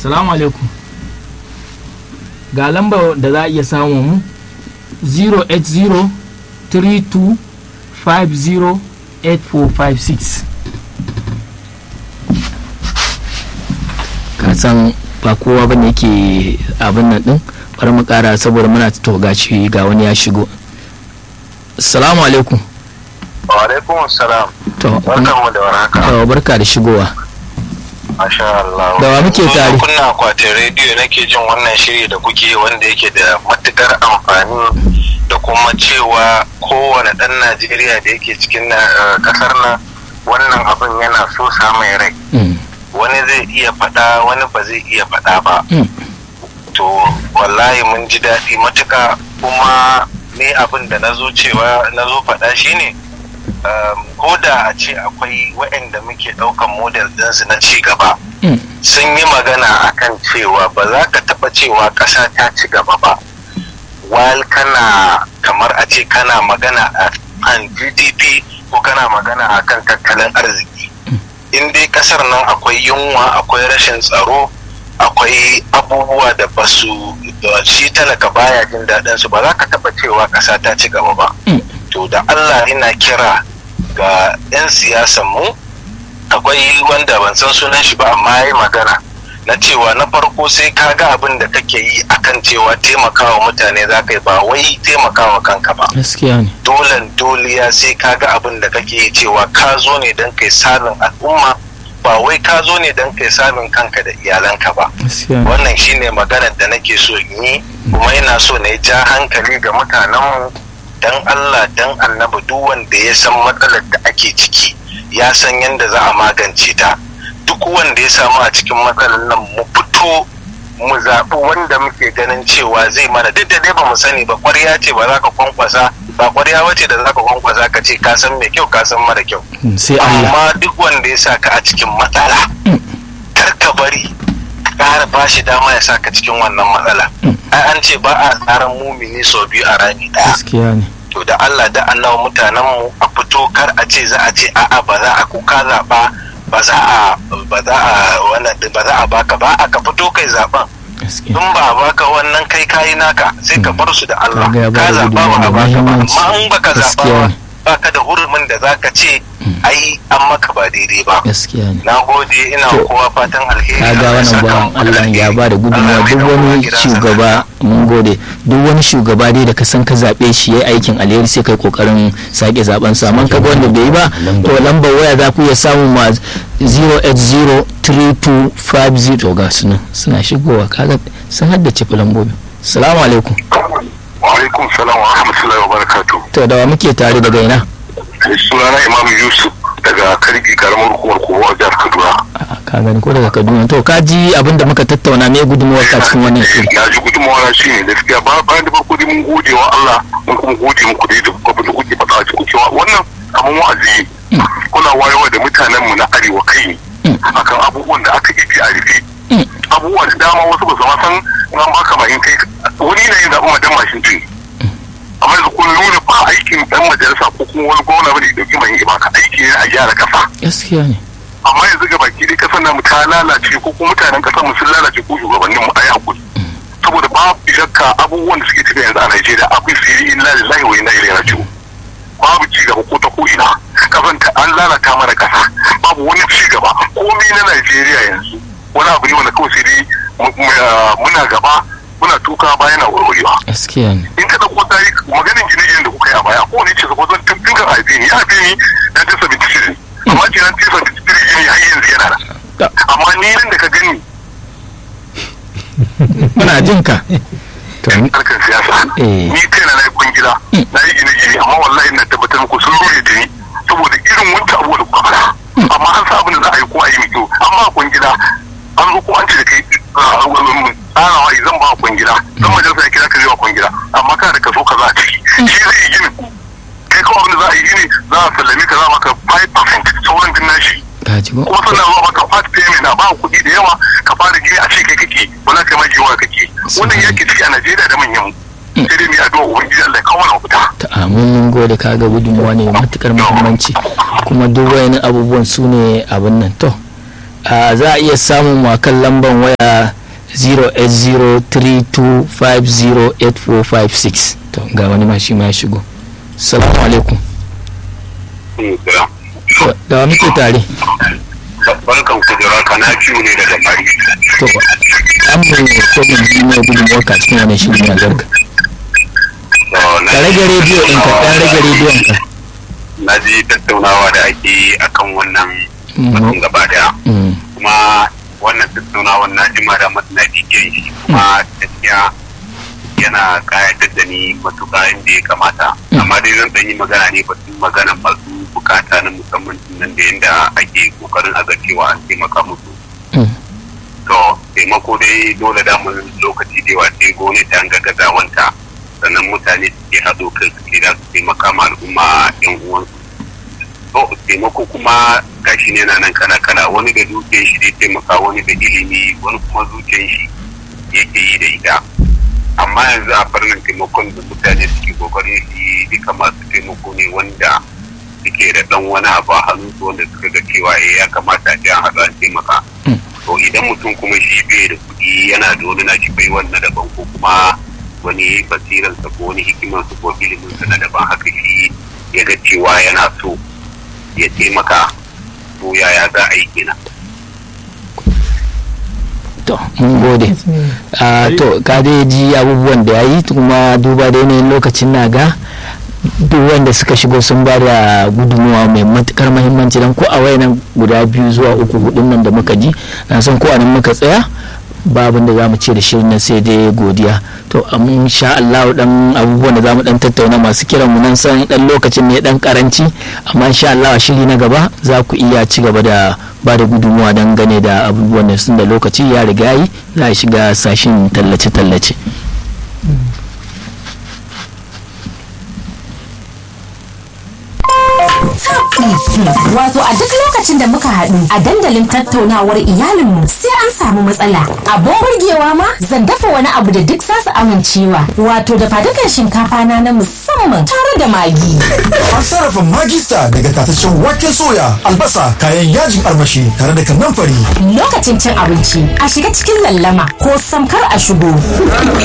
salamu alaikum ga lambar da za a iya samun mu 08032508456 ka san ba kowa ba ne yake abin nan din bari mu kara saboda muna toga shi ga wani ya shigo salamu alaikum wa alaikum salam to barkanmu da warhaka to barka da shigowa masha Allah Da wa muke tare? kunna akwatin rediyo nake jin wannan shiri da kuke wanda yake da matukar amfani da kuma cewa kowane ɗan Najeriya da yake cikin na- kasar nan wannan abin yana so mai rai Mm, wani zai iya faɗa wani ba zai iya faɗa ba mm, to wallahi mun ji daɗi matuka kuma ni abin da na zo cewa na zo faɗa shine um, ko da a ce akwai waɗanda muke ɗaukan model ɗinsu na ci gaba mm, sun yi magana akan cewa ba za ka taɓa cewa ƙasa ta ci gaba ba while kana kamar a ce kana magana a kan gdp ko kana magana akan tattalin arziki in dai ƙasar nan akwai yunwa akwai rashin tsaro akwai abubuwa da ba su da shi talaka baya jin daɗin su ba za ka taɓa cewa ƙasa ta ci gaba ba mm. to da allah ina kira ga 'yan siyasan mu akwai wanda ban san sunan shi ba amma ya yi magana na cewa na farko sai ka ga abin da kake yi akan cewa taimakawa mutane za ka yi ba wai taimakawa kanka ba gaskiya ne dolen doliya sai ka ga abin da kake yi cewa ka zo ne don kai salin al'umma ba wai ka zo ne don kai salin kanka da iyalanka ba gaskiya ne wannan shine maganar da nake so in yi kuma ina so na ja hankali ga mutanenmu dan Allah dan annabi duk wanda ya san matsalar da ake ciki ya san yadda za a magance ta duk wanda ya samu a cikin matsalar nan mu fito mu zaɓi wanda muke ganin cewa zai mana duk da dai ba mu sani ba ƙwarya ce ba za ka kwankwasa ba ƙwarya wace da za ka kwankwasa ka ce ka san mai kyau ka san mara kyau Mm, sai Allah amma duk wanda ya sa ka a cikin matsala kar ka bari ƙara ba shi dama ya sa ka cikin wannan matsala ai an ce ba a tsaran mumini sau biyu a rami ɗaya gaskiya ne to da Allah da annawa mutanen mu a fito kar a ce za a ce a'a ba za a kuka zaɓa ba za a ba za a wannan ba za a baka ba a ka fito kai zaɓen gaskiya in ba a baka wannan kai kayi naka sai ka bar su da Allah Kaga ya ka bada zaɓa ba gudunmawa a da baka ba muhimmanci. amma in baka zaɓa Gaskiya ba ne. baka da hurumin da zaka ce ai an maka ba daidai ba gaskiya ne na gode ina To, kowa fatan alheri ka ga Allah ya wannan saka bawan muku da Allah ya alheri. ba da gudunmawa Allah ya duk mai da kowa wani gidansa shugaba mun gode duk wani shugaba dai da ka san ka zaɓe shi yayi aikin alheri sai kai kokarin sake zaben sa man kaga wanda bai yi ba to lambar waya za ku iya samu ma 0803250 to ga su nan suna shigowa kaga sun haddace lambobi salamu alaikum wa alaikum salam wa rahmatullahi wa barakatuh to da wa muke tare daga ina sunana imam yusuf daga karbi karamar hukumar kowa a jihar kaduna A'a, ka gani ko daga kaduna to ka ji abin da muka tattauna me gudunmawar ka cikin wannan shiri na ji gudunmawa na shi ne gaskiya ba bayan da farko dai mun gode wa Allah mun kuma gode muku dai da abin da kuke faɗa a cikin cewa wannan kamar wa'azi ne. kuna wayewa da mutanen mu na arewa kai ne akan abubuwan da aka yi a rufe abubuwa da dama wasu ba su ma san in an baka mashin kai wani na yin zaɓen madan mashin tun amma yanzu kun nuna ba aikin dan majalisa ko kuma wani gwamna bane da dauki mai baka aiki ne a gyara kasa gaskiya ne amma yanzu ga baki dai kasar namu ta lalace ko kuma mutanen kasar mu sun lalace ko shugabannin mu ayi hakuri saboda babu shakka abubuwan da suke tafiya yanzu a Najeriya akwai sirri inna lillahi wa inna ilaihi raji'un babu ci gaba ko ta ko ina kasan ta an lalata mana kasa babu wani ci gaba komai na Najeriya yanzu wani abu ne wanda kawai sai dai mu- mu- muna gaba muna tuka baya na warwarewa gaskiya ne in ka dauko tarihi maganin gine-ginen da kuka yi a baya ko ne ce zaba zan tun tun kan haife ni ya haife ni na ta sabi tisiri amma ce na ta sabi tisiri gini har yanzu yana da amma ni nan da ka gani muna jin ka to harkar siyasa Eh. ni kaina na yi kwangila na yi gine-gine amma wallahi na tabbatar muku sun rure da ni saboda irin wancan abubuwa da kuka fara amma an sa abin da za a yi ko a yi mai kyau amma a kwangila an zo ko an ce da kai tsarawa zan ba a kwangila zan majalisa ya kira ka zai wa kwangila amma kana da kaso kaza a ciki shi zai yi ginin kai kawai abin da za a yi gini za a sallame ka za a maka 5% sauran din nashi ka ji ko kuma sannan zuwa maka part payment na ba kuɗi da yawa ka fara gini a ce kai kake wala kai ma jiwa kake wannan yake ciki a Najeriya da manyan mu sai dai mu yi addu'a ubangiji Allah ya kawo mana mafita ta mun gode ka ga gudunmuwa ne matukar muhimmanci kuma duk wayannan abubuwan su ne abin nan to a za a iya samun mu akan lamban waya 08032508456 to ga wani ma shi ma ya shigo salamu alaikum To, da wa muke tare barkan ku da raka na ciwo ne daga mari to an mu ko mu ji mai gudunmuwar ka cikin wannan shirin na zarka ka rage rediyo ɗinka ɗan rage rediyon ka na ji tattaunawa da ake yi akan wannan batun gaba daya Mm, kuma wannan tattaunawa na ji ma da na bidiyon shi kuma gaskiya yana kayatar da ni matuƙa inda ya kamata amma dai zan ɗan yi magana ne batun magana masu bukata na musamman nan da yadda ake kokarin a ga cewa an taimaka musu mm, to taimako dai dole damun lokaci da yawa sai gwamnati an ga gazawanta sannan mutane suke haɗo kai suke da su taimaka ma al'umma yan uwansu to taimako kuma gashi ne na nan kala kala wani da dukiyar shi zai taimaka wani da ilimi wani kuma zuciyar shi yake yi da ita amma yanzu a farnin taimakon da mutane suke kokarin shi duka masu taimako ne wanda suke da dan wani abu a hannunsu wanda suka ga cewa eh, ya kamata a ce an haɗu an taimaka mm. to idan mutum kuma shi bai da kuɗi yana da wani nashi bai wannan daban ko kuma wani basiransa ko wani hikimarsa ko iliminsa na daban haka shi ya ga cewa yana so ya taimaka to yaya za a yi kenan to mun gode Ah, to ka dai ji abubuwan da ya yi kuma duba da yanayin lokacin na ga duk wanda suka shigo sun ba da gudunmuwa mai matukar mahimmanci don ko a wayanan guda biyu zuwa uku hudun nan da muka ji na san ko a nan muka tsaya babin da za mu ce da shirin nan sai dai godiya to amma sha Allah dan abubuwan da za mu dan tattauna masu kiran mu nan san dan lokacin ne dan karanci amma sha Allah a shiri na gaba za ku iya ci gaba da ba da gudunmuwa don gane da abubuwan da sun da lokaci ya riga yi za a shiga sashin tallace-tallace Wato a duk lokacin da muka haɗu a dandalin tattaunawar iyalinmu sai an samu matsala. Abin burgewa ma zan dafa wani abu da duk zasu amincewa. Wato da fadukan shinkafa na na musamman tare da magi. An sarrafa magista daga tataccen waken soya, albasa, kayan yajin armashi tare da kannan fari. Lokacin cin abinci a shiga cikin lallama ko samkar a shigo.